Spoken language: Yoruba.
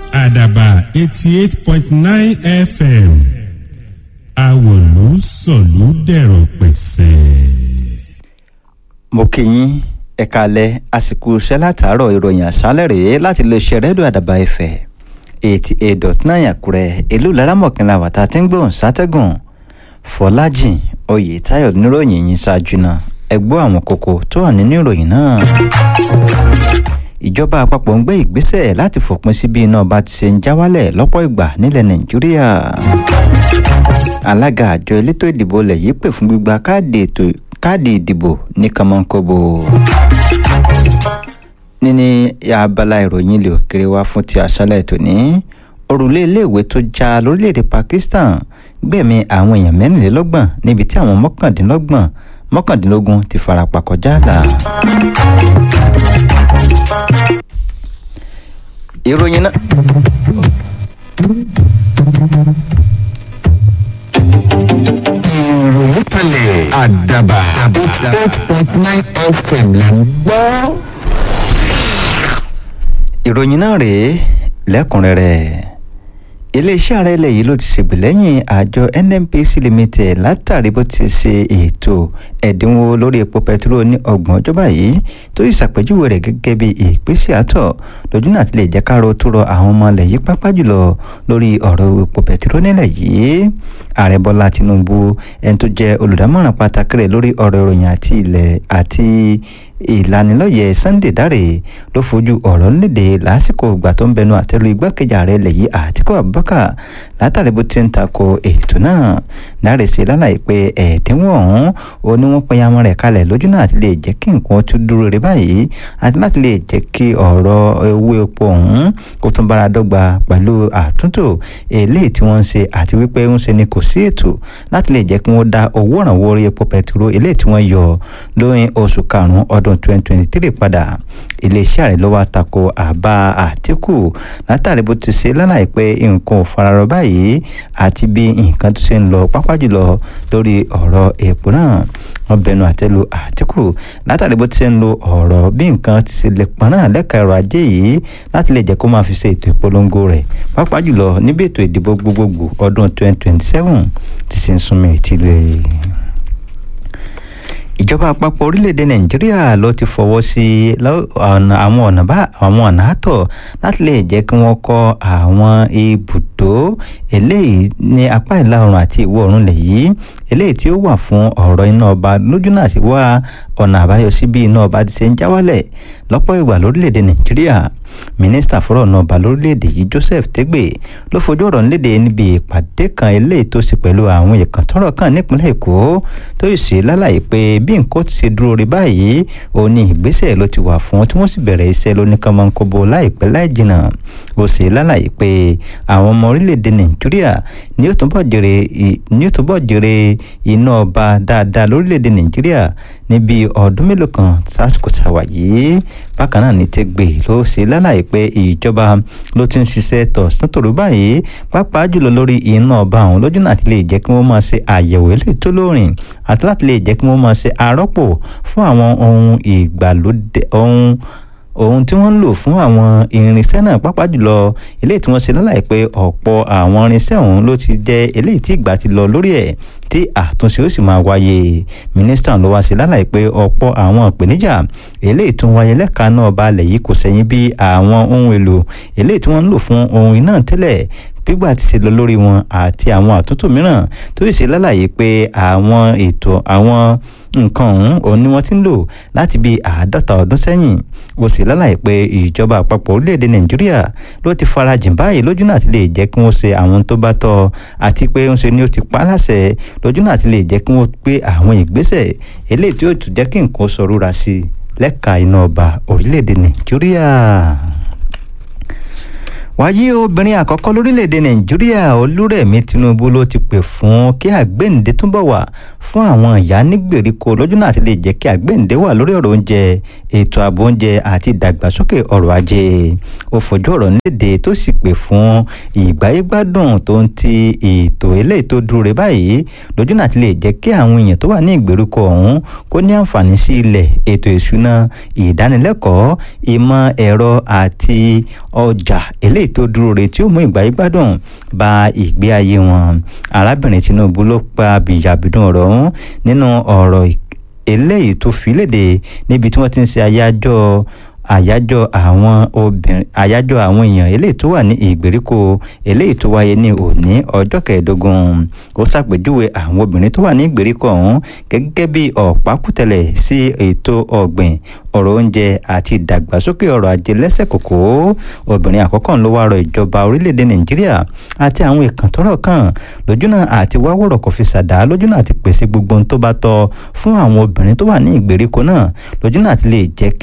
àdàbà eighty eight point nine fm àwòlú sọ̀lú dẹ̀rọ̀ pẹ̀sẹ̀. mo kí yín ẹ kalẹ̀ àsìkò iṣẹ́ látàárọ̀ ìròyìn àṣálẹ̀ rèé láti lè ṣe rẹ́díò àdàbà ẹ̀fẹ̀ eighty eight dot nine àkúrẹ́ ìlú laramọ̀kìnlá wàtá tí ń gbóhùn sátẹ́gùn fọlájìn oyètáyọ̀ níròyìn yìí ṣáájú náà ẹ gbọ́ àwọn kókó tó wà nínú ìròyìn náà ìjọba àpapọ̀ ń gbé ìgbésẹ̀ láti fòpin sí bí iná ọba ti ṣe ń já wálẹ̀ lọ́pọ̀ ìgbà nílẹ̀ nàìjíríà alága àjọ elétò ìdìbò ilẹ̀ yìí pè fún gbígba káàdì ètò káàdì ìdìbò ní kànmọ́nkóbó níní abala ìròyìn ilé òkèrè wá fún ti àṣálẹ̀ tòní òrùlé iléèwé tó já lórílẹ̀‐èdè pakistan gbẹ̀mí àwọn èèyàn mẹ́rìnlélọ́gbọ̀n níbi tí àwọn mọ́kàndínlọ́gbọ̀n mọ́kàndínlógún ti farapa kọjá àlà. ìròyìn náà. ìròyìn kalẹ̀ àdàbà eight point nine fm là ń gbọ́. ìròyìn náà rèé lẹ́kùnrẹ́rẹ́ iléeṣẹ́ ààrẹ ilẹ̀ yìí ló ti ṣègbèlẹ́yìn àjọ nnpc limited látàrí bó ti ṣe ètò ẹ̀dínwó lórí epo pẹtiró ní ọgbọ̀n ọjọ́ báyìí tó sì ṣàpèjúwe rẹ̀ gẹ́gẹ́ bí ìpèsè àtọ̀ lójú náà ti lè jẹ́ ká ro tó rọ àwọn ọmọ ilẹ̀ yìí pápá jùlọ lórí ọ̀rọ̀ epo pẹtiró nílẹ̀ yìí ààrẹ bọ́lá tinubu ẹni tó jẹ́ olùdámọ̀ràn pàtàkì rẹ̀ lórí ọ̀rọ̀ ìròyìn àti ilẹ̀ àti ìlanilọ́yẹ̀ sunday dáre ló fojú ọ̀rọ̀ léde lásìkò ìgbà tó ń bẹnu àtẹ́lu igbákejì ààrẹ ilẹ̀ yìí àtikọ́ abubakar látàrí bó ti ń tako ètò náà dáre ṣe lálàyé pé ẹ̀ẹ́dínwó ọ̀hún ó ní wọ́n pinnu àwọn rẹ̀ kalẹ̀ lójú náà àti lè jẹ́ kí nǹkan tún dúró rẹ̀ báyìí àti láti lè jẹ́ kí ọ̀rọ̀ owó epo ọ̀hún kó tún bára dọ́gba pẹ̀lú àtúntò eléyìí tí wọ́n ń ṣe àti wípé ń ṣe ni kò sí ètò láti lè jẹ́ kí wọ́n dá owó ìrànwọ́ orí epo pẹtiró eléyìí tí wọ́n yọ lóyún oṣù karùn-ún ọdún ọdún 2023 padà iléeṣẹ́ ààrẹ ló wá tako àbá àtìkù látàrí bó ti ṣe lálàyé pé nǹkan ò fararọ báyìí àti bí nǹkan tó ṣe ń lọ pápá jùlọ lórí ọ̀rọ̀ èèpo náà wọ́n bẹnu àtẹ́lu àtìkù látàrí bó ti ṣe ń lo ọ̀rọ̀ bí nǹkan ti ṣe lè pọn náà lẹ́ka ẹ̀rọ ajé yìí láti lè jẹ́ kó máa fi ṣe ètò ìpolongo rẹ̀ pápá jùlọ níbi ètò ìdìbò gbogbogbò ọdún 2027 ti ṣe ń súnmọ́ ìtìlẹ̀ ìjọba àpapọ̀ orílẹ̀-èdè nàìjíríà ló ti fọwọ́ sí àwọn ọ̀nà bá àwọn ọ̀nà àtọ̀ láti lè jẹ́ kí wọ́n kọ́ àwọn ibùdó eléyìí ní apá ìlà oòrùn àti ìwọ̀ oòrùn lẹ̀ yìí eléyìí tí ó wà fún ọ̀rọ̀ iná ọba lójú náà sì wá ọ̀nà àbáyọ sí bí iná ọba ti ṣe ń já wálẹ̀ lọ́pọ̀ ìgbà lórílẹ̀-èdè nàìjíríà mínísítà fọ́rọ̀ náà ọba lórílẹ̀‐èdè yìí joseph tegbe ló fojú ọ̀rọ̀ nílédè níbi ìpàdé kan eléyìí tó ṣe pẹ̀lú àwọn ìkàn tọ́rọ̀ kan nípínlẹ̀ èkó tó sì ṣe lálàyé pé bí nǹkan ti ṣe dúró rí báyìí ó ní ìgbésẹ̀ ló ti wà fún tí wọ́n sì bẹ̀rẹ̀ iṣẹ́ lóníkànmọ́nkóbó láìpẹ́ láì jìnnà ó ṣe lálàyé pé àwọn ọmọ orílẹ̀‐èdè nàìjíríà ní ó túbọ̀ jèrè ní ó túbọ̀ jèrè iná ọba dáadáa lórílẹ̀‐èdè nàìjíríà níbi ọdún mélòó kan sásìkò tàwa yìí bákan náà ní tegbe ló ṣe lálàyé pé ìjọba ló ti ń ṣiṣẹ́ tọ̀sán tòrò báyìí pàápàá jùlọ lórí iná ọba àwọn lójú náà ti lè jẹ́ kí wọ́n máa ṣe àyẹ̀wò eléyìí tó lóòrìn àti láti lè jẹ́ kí wọ́n máa ṣe àrọ́pò fún àwọn ohun ìgbàlódé ohun ohun tí wọ́n ń lò fún àwọn irinṣẹ́ náà pápá jùlọ eléyìí tí wọ́n ṣe lálàyé pé ọ̀pọ̀ àwọn irinṣẹ́ ọ̀hún ló ti jẹ́ eléyìí tí ìgbà ti lọ lórí ẹ̀ tí àtúnṣe ó sì máa wáyé mínísítà ló wá sí lálàyé pé ọ̀pọ̀ àwọn ìpèníjà eléyìí tó ń wáyé lẹ́ka náà balẹ̀ yìí kò sẹ́yìn bí àwọn ohun èlò eléyìí tí wọ́n ń lò fún ohun iná tẹ́lẹ̀ gbígbà ti ṣe lọ lórí wọn àti àwọn àtúntò mìíràn tó sì ṣe lálàyé pé àwọn ètò àwọn nǹkan ọ̀hún òun ni wọ́n ti ń lò láti bí àádọ́ta ọdún sẹ́yìn ó sì lálàyé pé ìjọba àpapọ̀ orílẹ̀-èdè nàìjíríà ló ti farajìn báyìí lójú náà ti lè jẹ́ kí wọ́n ṣe àwọn tó bá tọ́ àti pé ń ṣe ni ó ti pa á láṣẹ lójú náà ti lè jẹ́ kí wọ́n gbé àwọn ìgbésẹ̀ eléyìí tí ó tún jẹ́ kí nǹkan sọ̀rọ̀ sí lẹ́ka iná ọba orílẹ̀-èdè nàìjíríà wáyé obìnrin àkọ́kọ́ lórílẹ̀‐èdè nàìjíríà olúrẹ̀mí tinubu ló ti pè fún kí àgbéǹde túbọ̀ wà fún àwọn ìyá nígbèríko lójú náà ti lè jẹ́ kí àgbéǹde wà lórí ọ̀rọ̀ oúnjẹ ètò ààbò oúnjẹ àti ìdàgbàsókè ọrọ̀ ajé ó fojú ọ̀rọ̀ nílédè tó sì pè fún ìgbáyégbádùn tó ń ti ètò eléyìí tó dúró rẹ̀ báyìí lójú náà ti lè jẹ́ kí àwọn èèyàn tó wà ní ìgbèríko ọ̀hún kó ní àǹfààní sí ilẹ̀ ètò ìṣúná ìdánilẹ́kọ̀ọ́ ìmọ̀ ẹ̀rọ àti ọjà eléyìí tó dúró re tí ó mú ìgbà yí gbádùn ba ìgbé ayé wọn arábìnrin tinubu ló pa bìyàbìdùn ọ̀rọ̀ ọ̀hún nínú ọ̀rọ̀ eléyìí tó fi léde níbi tí wọ́n ti ń ṣe àyájọ́ àyájọ́ àwọn obìnrin àyájọ́ àwọn èèyàn eléyìí tó wà ní ìgbèríko eléyìí tó wáyé ní òní ọjọ́ kẹẹ̀ẹ́dógún ó ṣàpèjúwe àwọn obìnrin tó wà ní ìgbèríko ọ̀hún gẹ́gẹ́ bí ọ̀pákùtẹ̀lẹ̀ sí ètò ọ̀gbìn ọ̀rọ̀ oúnjẹ àti ìdàgbàsókè ọrọ̀ ajé lẹ́sẹ̀ kòkó obìnrin àkọ́kọ́ ló wá rọ ìjọba orílẹ̀-èdè nàìjíríà àti àwọn ìkàn tọ́rọ̀ kàn lójúnà àti wá wọ̀rọ̀ kò fi ṣàdá lójúnà àti pèsè gbogbo ohun tó bá tọ́ fún àwọn obìnrin tó wà ní ìgbèríko náà lójúnà àti lè jẹ́ kí